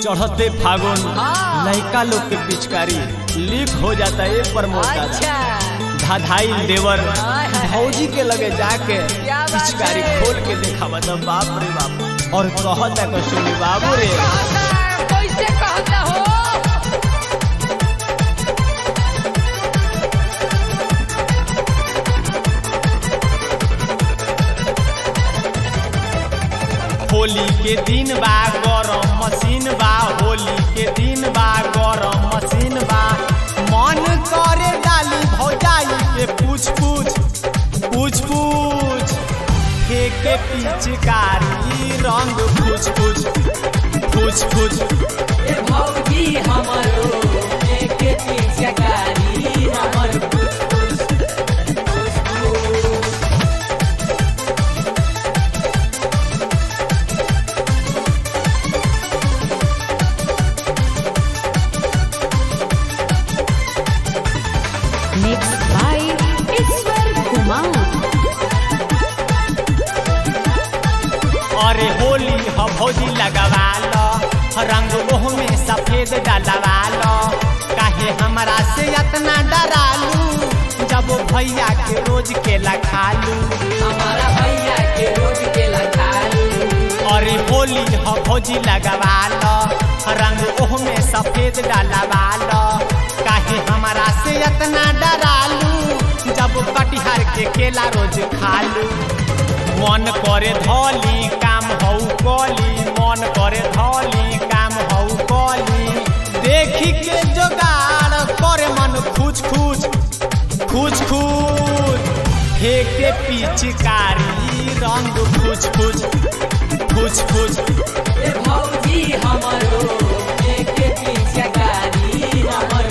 चढ़ते फागुन हाँ। लड़का लोग के पिचकारी लीक हो जाता है प्रमोद दादा अच्छा धाधाई देवर हाय, हाय। भौजी के लगे जाके क्या बात पिचकारी है? खोल के देखा बता बाप रे बाप और कहता को सुनी बाबू रे कहता कैसे कहता हो होली के दिन बा गरम मशीन बा होली के दिन बा गरम मशीन बा मन करे डाली भौजाई के पूछ पूछ पूछ पूछ फेंके पिचकारी रंग पूछ पूछ पूछ पूछ ए भौजी हमरो एक पिचकारी हमर Mixed by Iswar Kumar. अरे होली ह भौजी लगवा लो रंग ओह में सफेद डलवा लो काहे हमरा से इतना डरालू जब भैया के रोज के लखालू हमारा भैया के रोज के लखालू अरे होली ह भौजी लगवा लो रंग ओह में सफेद डलवा लो काहे हमरा से इतना डरालू जब कटिहार के केला रोज खालू मन करे धौली काम हौ कली मन करे धौली काम हौ कली देखी के जोगाड़ करे मन खुच खुच खुच खुच फेंके पिचकारी रंग खुच खुच खुच खुच ए भौजी हमरो एक पिचकारी हमर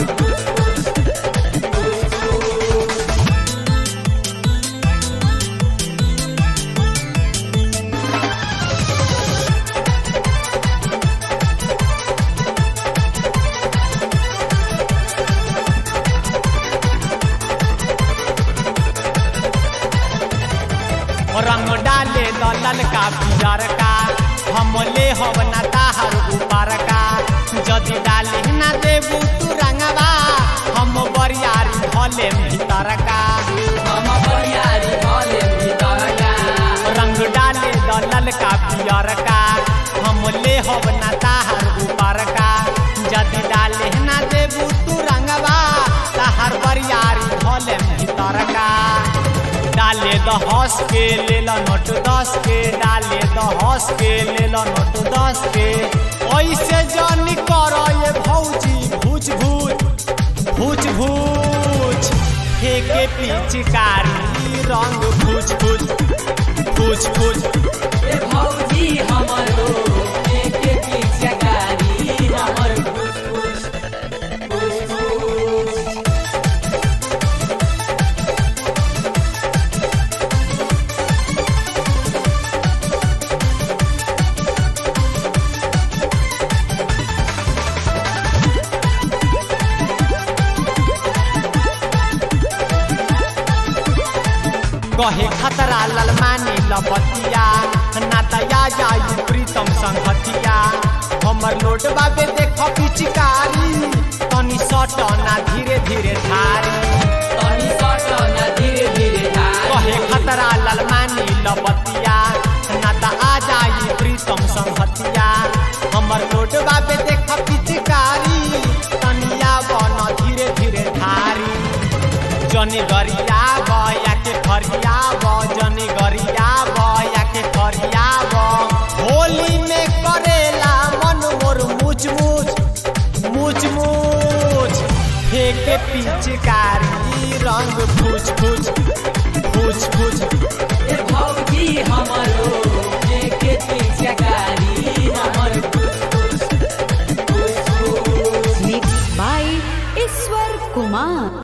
रंग डाले दलल का पियर का हम ले हब ना ताहर ऊपर का जदि डाले ना देबू तू रंगवा हम बरियारी धले भीतर का हम बरियारी भले भीतर का रंग डाले दलल का पियर का हम ले हब ना ताहर ऊपर का जदि डाले ना देबू तू रंगवा ताहर बरियारी धले भीतर का डाले द हंस के ले लो नोट दस के डाले द हंस के ले लो नोट दस के ऐसे जानी कर ये भौजी भूच भूच भूच भूच फेंके पिचकारी रंग भूच भूच भूच भूच ए भौजी हमरो एक पिचकारी हमर कहे खतरा ललमानी लबतिया ना तया जाई प्रीतम संगतिया हमर लोट बाबे देख पिचकारी तनी सट ना धीरे धीरे धारी तनी सट न धीरे धीरे धार कहे खतरा ललमानी लबतिया ना त आ जाई प्रीतम संगतिया हमर लोट बाबे देख पिचकारी तनिया बन धीरे धीरे धारी जनी गरिया बया के फरिया ब जनी गरिया बया के फरिया ब होली में करेला मन मोर मुच मुच मुच मुच फेंके पिचकारी रंग फूच फूच फूच फूच ए भौजी हमरो